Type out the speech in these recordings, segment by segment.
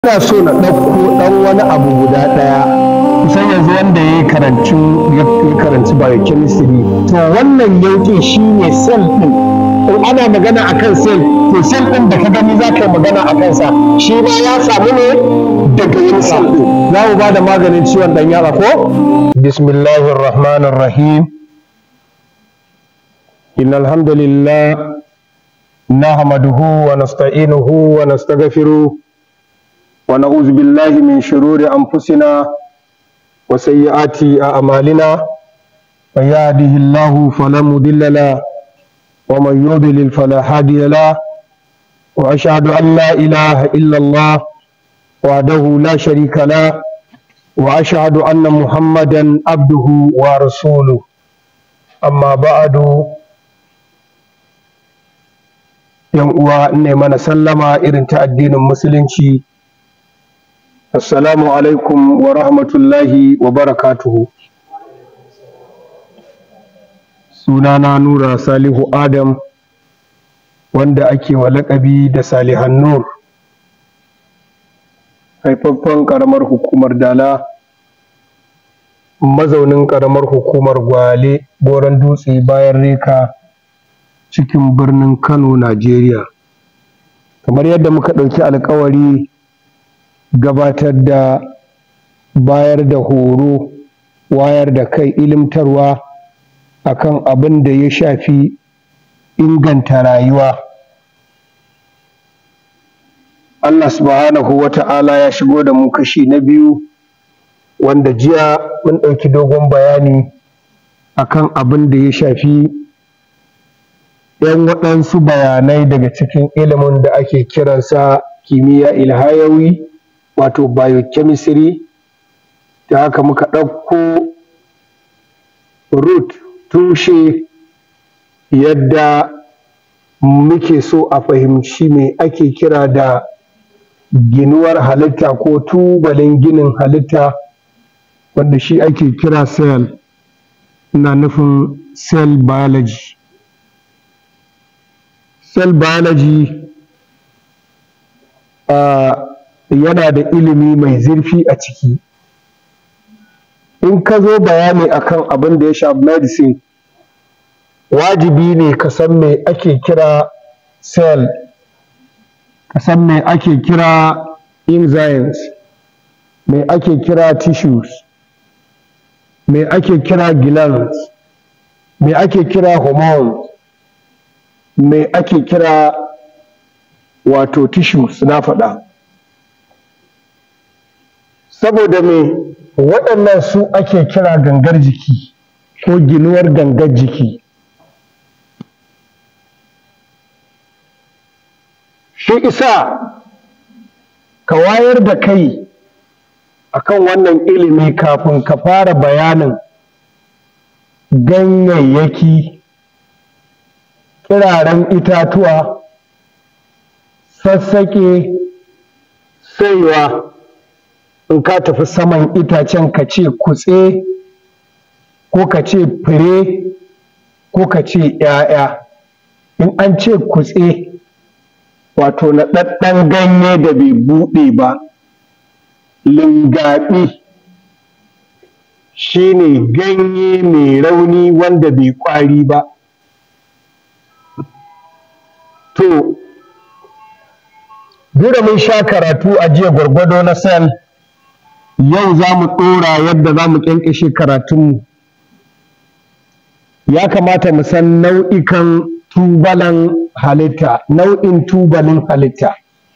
ina so na ɗauko ɗan wani abu guda ɗaya kusan yanzu wanda ya karanci ya karanci biochemistry to wannan yauƙin shine cell ɗin in ana magana akan cell to cell ɗin da ka gani za ka yi magana a kansa shi ma ya samu ne daga yin cell ɗin za mu ba da maganin ciwon ɗan yara ko bismillahir rahmanir rahim إن الحمد لله نحمده ونستعينه ونستغفره ونعوذ بالله من شرور أنفسنا وسيئات أعمالنا من يهده الله فلا مضل له ومن يضلل فلا هادي له وأشهد أن لا إله إلا الله وحده لا شريك له وأشهد أن محمدا عبده ورسوله أما بعد yan uwa ne mana sallama irin ta addinin musulunci assalamu alaikum wa rahmatullahi wa barakatuhu sunana nura salihu adam wanda ake wa laƙabi da salihan nur haifaffen ƙaramar hukumar dala mazaunin ƙaramar hukumar gwale goron dutse bayan reka cikin birnin Kano, Najeriya. Kamar yadda muka ɗauki alkawari gabatar da bayar da horo, wayar da kai, ilimtarwa akan abin da ya shafi inganta rayuwa. Allah subhanahu wa ta'ala ya shigo da mu kashi na biyu wanda jiya mun ɗauki dogon bayani akan abin da ya shafi ‘yan waɗansu bayanai daga cikin ilimin da ake kiransa kimiyya ilhayawi wato biochemistry da haka muka ɗauko root tushe yadda muke so a fahimci me ake kira da ginuwar halitta ko tubalin ginin halitta wanda shi ake kira cell ina nufin cell biology cell biology uh, yana da ilimi mai zurfi a ciki in ka zo bayani akan abin da ya shafi medicine wajibi ne ka san me ake kira cell ka san me ake kira enzymes me ake kira tissues me ake kira glands me ake kira hormones me ake kira wato tissues na faɗa saboda me waɗannan su ake kira gangar jiki ko ginuwar gangar jiki shi isa ka wayar da kai akan wannan ilimi kafin ka fara bayanin ganyayyaki kiraren itatuwa sassaƙe saiwa in ka tafi saman itacen ka ce kutse ko ka ce fure ko ka ce ‘ya'ya in an ce kutse wato na ɗaɗɗan ganye da bai buɗe ba lingaɓi shi ne ganye mai rauni wanda bai ƙwari ba To, duk mun sha karatu a jiya gwargwado na sel, yau za mu ɗora yadda za mu ƙyanƙyashe karatunmu. Ya kamata mu san nau'ikan tubalan halitta, nau'in tubalin halitta.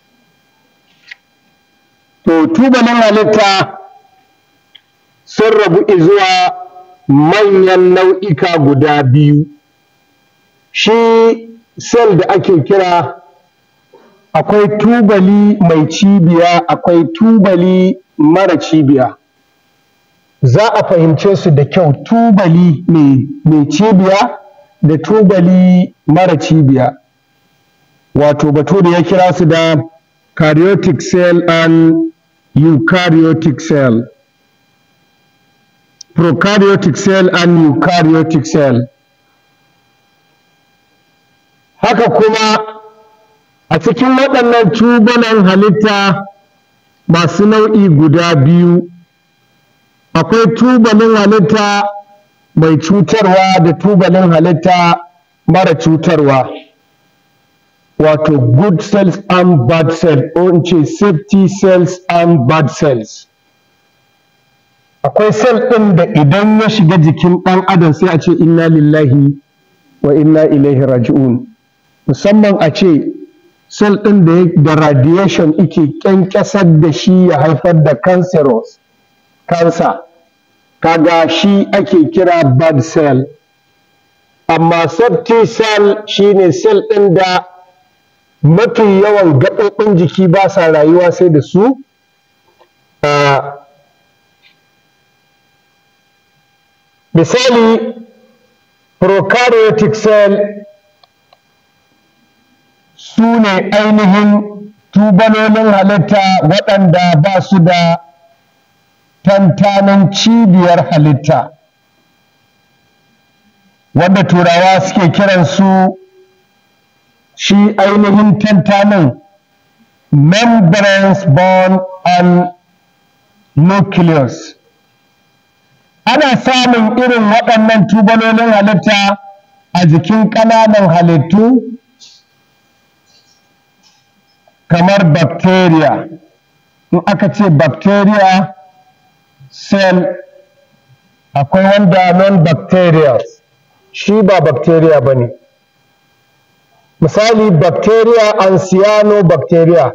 To, tubalin halitta sun rabu zuwa manyan nau'ika guda biyu. Shi sel da ake kira akwai tubali mai cibiya akwai tubali mara cibiya za a fahimce su da kyau tubali mai cibiya da tubali mara cibiya wato bature ya kira su da karyotic cell and eukaryotic cell prokaryotic cell and eukaryotic cell haka kuma a cikin waɗannan tubulan halitta masu nau'i guda biyu akwai tubalin halitta mai cutarwa da tubalin halitta mara cutarwa wato good cells and bad cells ko in ce safety cells and bad cells akwai cell ɗin da idan ya shiga jikin ɗan adam sai a ce inna lillahi wa inna ilaihi raji'un musamman a ce cell ɗin da da radiation ike ƙyanƙyasar da shi ya haifar da cancerous cancer kaga shi ake kira bad cell amma safety cell shine cell ɗin da mafi yawan gaɓoɓin jiki ba sa rayuwa sai da su misali prokaryotic cell su ne ainihin tubalolin halitta waɗanda ba su da tantanin cibiyar halitta wanda turawa suke kiransu shi ainihin tantanin membranes bone and nucleus ana samun irin waɗannan tubalolin halitta a jikin ƙananan halittu kamar bacteria in aka ce bacteria cell akwai wanda non-bacterial shi ba bacteria ba ne misali bacteria and cyanobacteria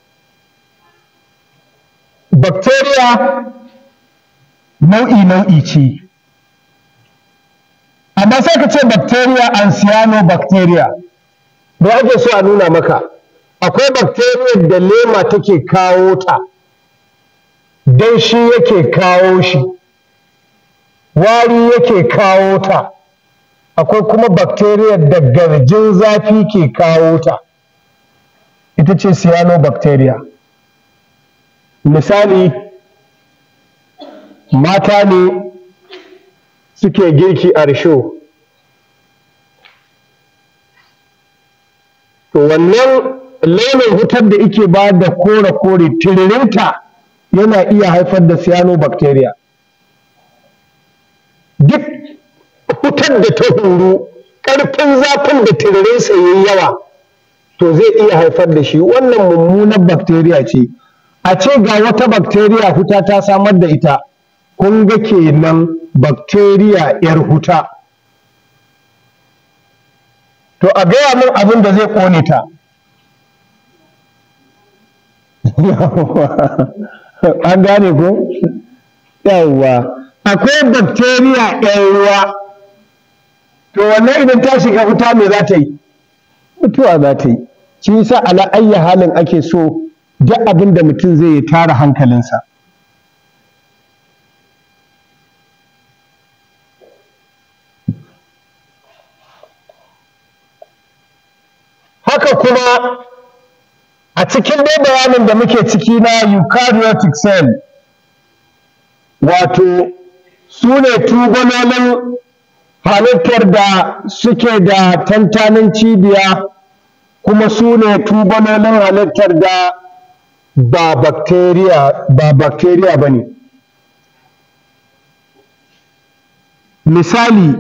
bacteria nau'i nau'i ce amma sai ka ce bacteria and cyanobacteria me ake so a nuna maka akwai bacteria da lema take kawo ta don shi yake kawo shi wari yake kawo ta akwai kuma bacteria da garjin zafi ke kawo ta ita ce cyanobacteria misali mata ne suke girki a risho to wannan launin wutar da ike ba da kore-kore tiririnta yana iya haifar da cyanobacteria duk wutar da ta huru ƙarfin zafin da tiririnsa ya yi yawa to zai iya haifar da shi wannan mummunar bacteria ce a ce ga wata bacteria huta ta samar da ita kun ga kenan bacteria 'yar huta to a gaya min abin da zai ƙone ta an gane ko yawwa akwai bacteria ɗan ruwa to wannan idan ta shiga wuta me za ta yi mutuwa za ta yi shi yasa ala ayya halin ake so duk abin da mutum zai yi tara hankalinsa haka kuma a cikin dai bayanin da muke ciki na eukaryotic cell wato su ne tubalolin halittar da suke da tantanin cibiya kuma su ne tubalolin halittar da ba bacteria ba bacteria ba ne misali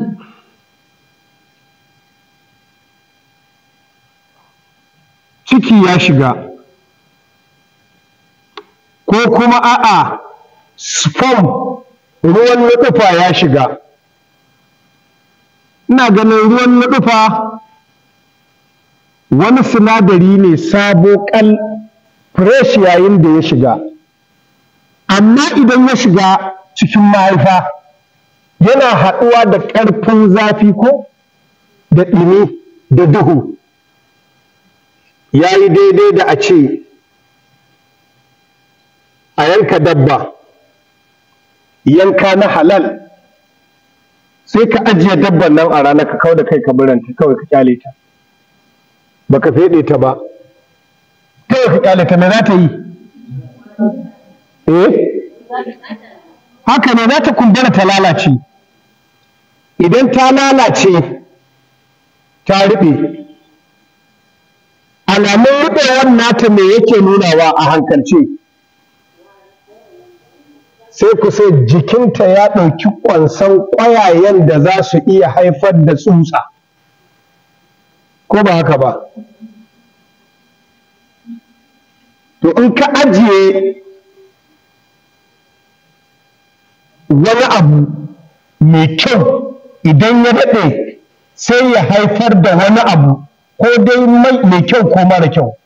ciki ya shiga ko kuma a'a sperm ruwan nuɗufa ya shiga ina ganin ruwan nuɗufa wani sinadari ne sabo kal fresh yayin da ya shiga amma idan ya shiga cikin mahaifa yana haɗuwa da ƙarfin zafi ko da ɗumi da duhu ya yi daidai da a ce a yanka dabba yanka na halal sai ka ajiye dabban nan a rana ka kawo da kai ka biranta kawai ka kyale ta baka feɗe ta ba kawai ka kyale ta me za ta yi eh haka ne za ta kumbura ta lalace idan ta lalace ta ruɓe alamun ruɓewar nata me yake nunawa a hankalce sai ku sai jikinta ya ɗauki ƙwansan ƙwayayen da za su iya haifar da tsutsa ko ba haka ba to in ka ajiye wani abu mai kyau idan ya daɗe sai ya haifar da wani abu ko dai mai kyau ko mara kyau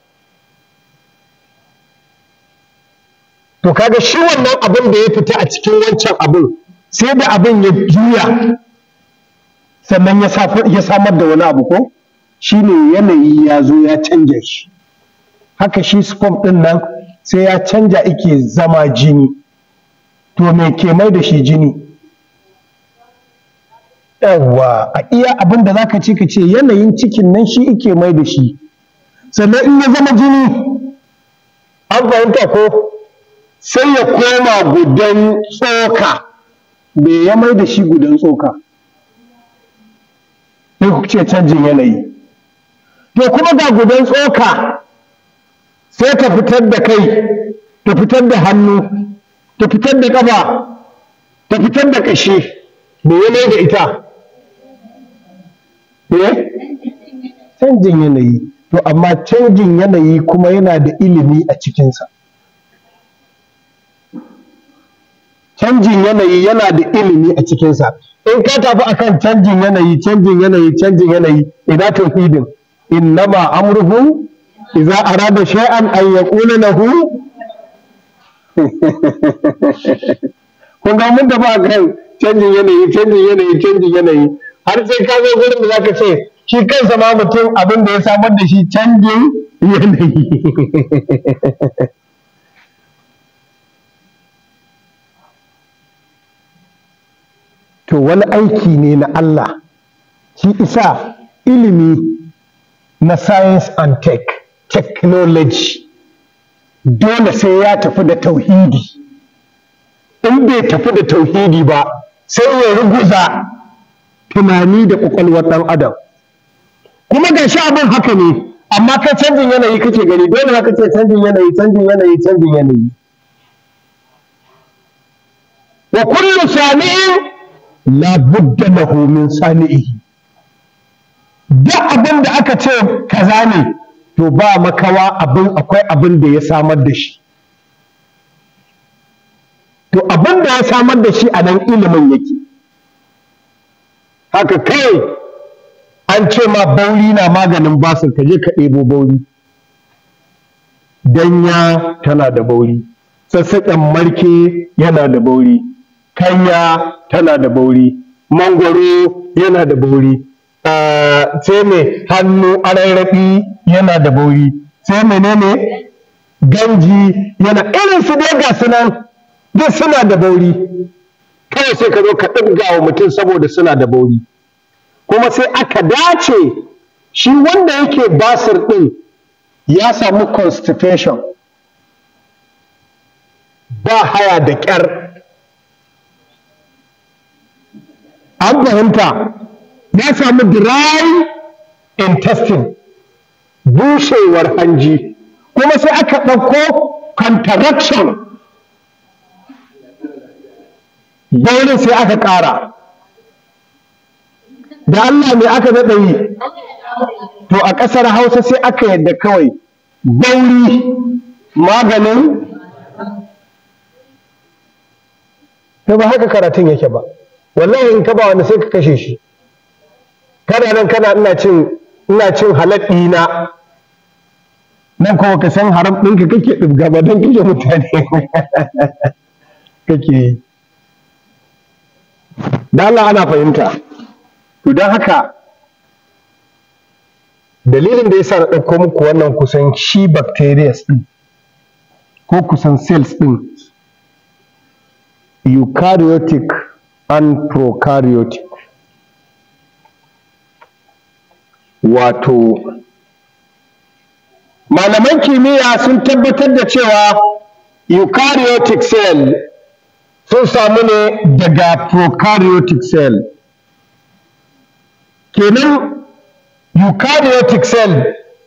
to kaga shi wannan abin da ya fita a cikin wancan abin sai da abin ya juya sannan ya samar da wani abu ko shine yanayi ya zo ya canja shi haka shi sperm ɗin nan sai ya canja ike zama jini to me ke mai da shi jini yawwa a iya abin da zaka ce ka ce yanayin cikin nan shi ike mai da shi sannan in ya zama jini an fahimta ko sai ya koma gudan tsoka me ya mai da shi gudan tsoka sai ku ce canjin yanayi to kuma ga gudan tsoka sai ta fitar da kai ta fitar da hannu ta fitar da ƙafa ta fitar da ƙashi me ya mai da ita eh canjin yanayi to amma canjin yanayi kuma yana da ilimi a cikinsa canjin yanayi yana da ilimi a cikinsa in ka tafi akan canjin yanayi canjin yanayi canjin yanayi ina tauhidin innama amruhu idza arada shay'an an yaqula lahu kun ga mun da ba kan canjin yanayi canjin yanayi canjin yanayi har sai ka zo gurin da zaka ce shi kansa ma mutum abin da ya samar da shi canjin yanayi to wani aiki ne na Allah shi isa ilimi na science and tech technology dole sai ya tafi da tauhidi in bai tafi da tauhidi ba sai ya ruguza tunani da ƙwaƙwalwar ɗan adam kuma ga shi abin haka ne amma kai canjin yanayi kake gani dole haka ce canjin yanayi canjin yanayi canjin yanayi wa kullu sami'in la budda lahu min sani'ihi duk abin da aka ce kaza ne to ba makawa abin akwai abin da ya samar da shi to abin da ya samar da shi a nan ilimin yake haka kai an ce ma bauri na maganin basir ka je ka ɗebo bauri danya tana da bauri sassaƙen marke yana da bauri kanya tana da bauri mangwaro yana da bauri sai mai hannu ararraɓi yana da bauri sai menene ganji yana irin su dai ga sunan duk suna da bauri kawai sai ka zo ka ɗibga wa mutum saboda suna da bauri kuma sai aka dace shi wanda yake basir ɗin ya samu constipation ba haya da ƙyar an fahimta ya samu dry intestine bushewar hanji kuma sai aka ɗauko contraction daurin sai aka ƙara da Allah mai aka daɗa yi to a ƙasar hausa sai aka yadda kawai bauri maganin to ba haka karatun yake ba wallahi in ka ba wani sai ka kashe shi kana nan kana ina cin ina cin halal ɗina nan kuma ka san haram ɗinka kake ɗibga ba don kashe mutane kake yi da Allah ana fahimta to don haka dalilin da yasa na ɗauko muku wannan kusan shi bacteria ɗin ko kusan cells ɗin eukaryotic and prokaryotic wato malaman kimiyya sun tabbatar da cewa eukaryotic cell sun samu ne daga prokaryotic cell kenan eukaryotic cell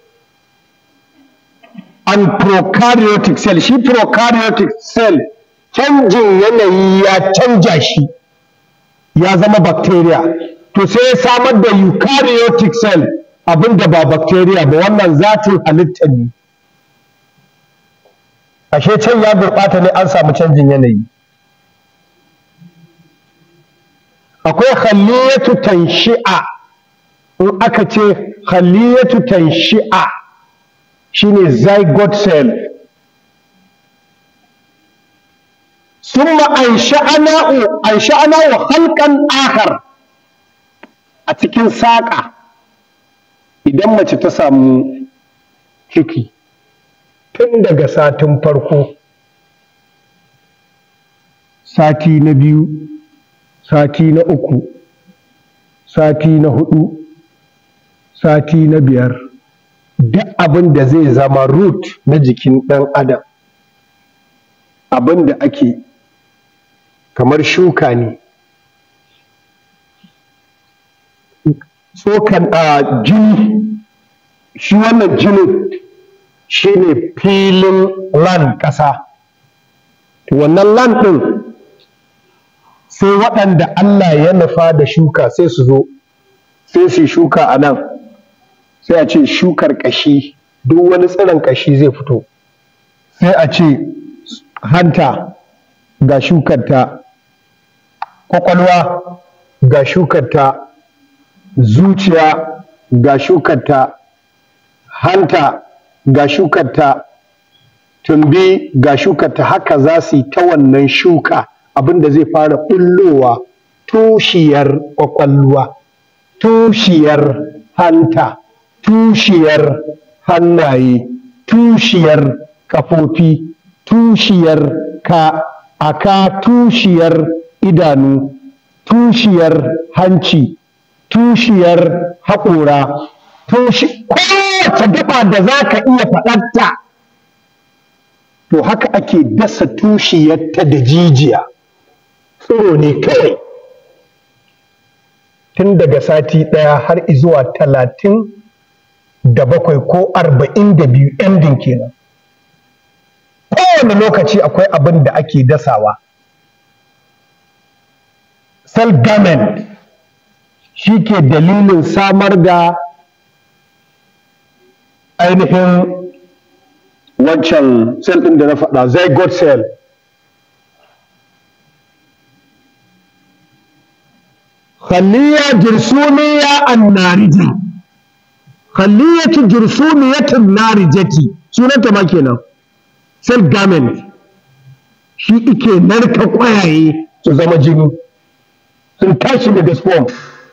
and prokaryotic cell shi prokaryotic cell canjin yanayi ya canja shi ya zama bacteria to sai ya samar da eukaryotic cell abinda ba bacteria ba wannan zatin halitta ne ashe can ya gurɓata ne an samu canjin yanayi akwai khaliyatu tanshi'a in aka ce khaliyatu tanshi'a shine zygote cell summa ansha'na'u ansha'na'u halqan akhar a cikin saƙa idan mace ta samu ciki tun daga satin farko sati na biyu sati na uku sati na hudu sati na biyar duk abin da zai zama root na jikin ɗan adam abin da ake kamar shuka ne tsokan a jini shi wannan jinin shi ne filin land ƙasa wannan land ɗin sai waɗanda Allah ya nufa da shuka sai su zo sai su shuka a nan sai a ce shukar ƙashi duk wani tsiron ƙashi zai fito sai a ce hanta ga shukarta ƙwaƙwalwa ga shukarta zuciya ga shukarta hanta ga shukarta tumbi ga shukarta haka za su yi ta wannan shuka abin da zai fara ɓullowa tushiyar ƙwaƙwalwa tushiyar hanta tushiyar hannaye tushiyar ƙafofi tushiyar ka aka tushiyar idanu tushiyar hanci tushiyar haƙora tushi kowace gaba da za ka iya faɗarta to haka ake dasa tushiyarta da jijiya tsiro ne kawai tun daga sati ɗaya har zuwa talatin da bakwai ko arba'in da biyu ending kenan kowane lokaci akwai abin da ake dasawa cell garment shi ke dalilin samar da ainihin wancan cell ɗin da na faɗa zygote cell khaliya jirsuniya annarija khaliyatu jirsuniyatin narijati sunanta ma kenan cell garment shi ike narka ƙwayaye su zama jini sun tashi daga sperm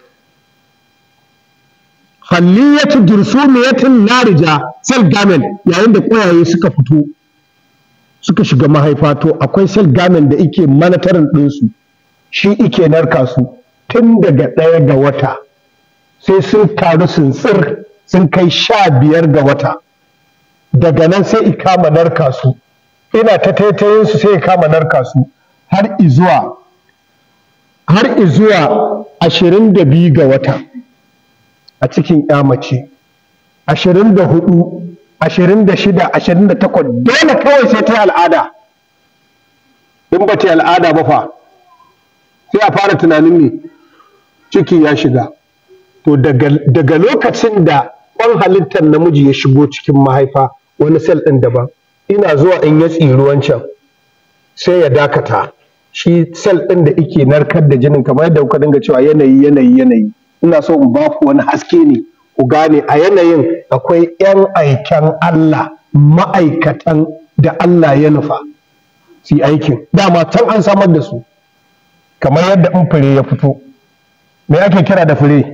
halliyatu dursumiyatin narija cell garment yayin da ƙwayaye suka fito suka shiga mahaifa to akwai cell garment da ike manatarin ɗinsu shi ike narka su tun daga ɗaya ga wata sai sun taru sun tsir sun kai sha biyar ga wata daga nan sai i kama narka su ina ta taitayin su sai i kama narka su har izuwa har izuwa ashirin da biyu ga wata a cikin ya mace ashirin da hudu ashirin da shida ashirin da takwas dole kawai sai ta yi al'ada in ba ta yi al'ada ba fa sai a fara tunanin ne ciki ya shiga to daga lokacin da kwan halittar namiji ya shigo cikin mahaifa wani sel ɗin daban ina zuwa in ya tsiri wancan sai ya dakata shi sel ɗin da ike narkar da jinin kamar yadda kuka dinga cewa yanayi yanayi yanayi ina so in ba ku wani haske ne ku gane a yanayin akwai 'yan aiken Allah ma'aikatan da Allah ya nufa su yi aikin dama can an samar da su kamar yadda in fure ya fito me ake kira da fure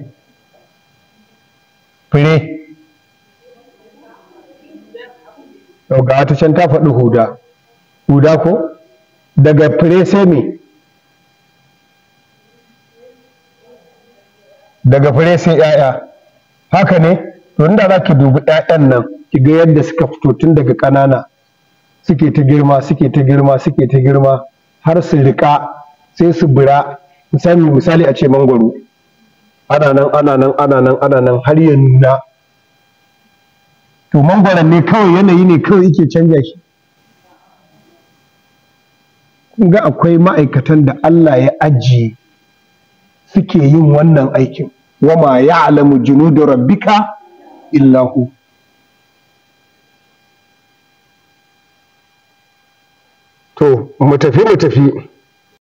fure yau ga wata can ta faɗi huda huda ko daga fure sai me daga fure sai 'ya'ya haka ne to inda za ki dubi 'ya'yan nan ki ga yadda suka fito tun daga ƙanana suke ta girma suke ta girma suke ta girma har su riƙa sai su bura misali misali a ce mangwaro ana nan ana nan ana nan ana nan har ya nuna to mangwaron ne kawai yanayi ne kawai yake canja shi kun ga akwai ma'aikatan da Allah ya ajiye suke yin wannan aikin wama ya'lamu junuda rabbika illa hu to mu tafi mu tafi